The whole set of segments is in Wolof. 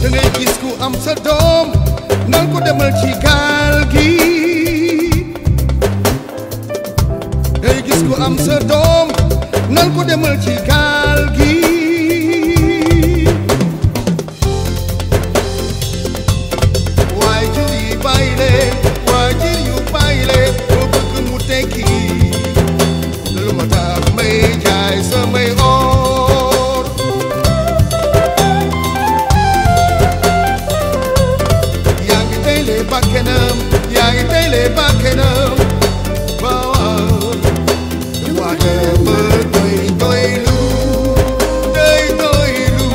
da ngay gis ku am sa doom nan ko demal ci gaal gi da ngay gis ku am sa doom nan ko demal ci gaal gi waajur yi bàyyi leen waajur yu bàyyi leen boo bëgg mu tekki lu ma tax may jaay samay or yaa ngi teyle bakkenam yaa ngi teyle bakkenam waaw waaw waaye ba doy doylu doy doylu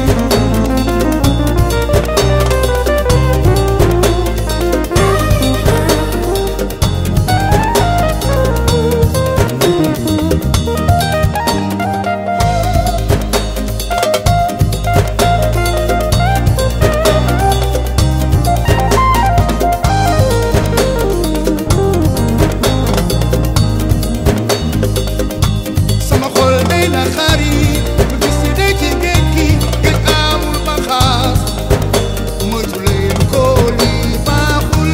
sama xol day na xari bu gis ni day ci géej gi géej amul ba xaas moytu leen ko lii baaxul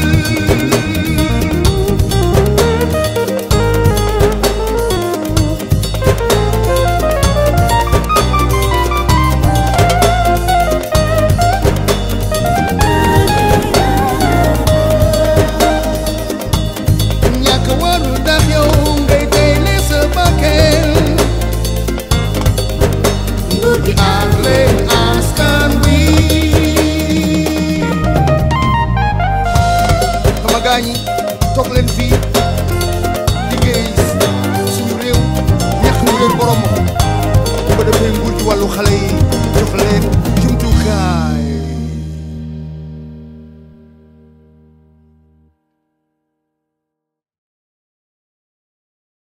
ñàkk warul tax yow ngay teyle sa bakkan nguur gi aar leen askan wi sama gaa ñi toog leen fii liggéey suñu réew ñax ñu leen borom bu ko defee nguur gi wàllu xale yi jox leen jumtukaay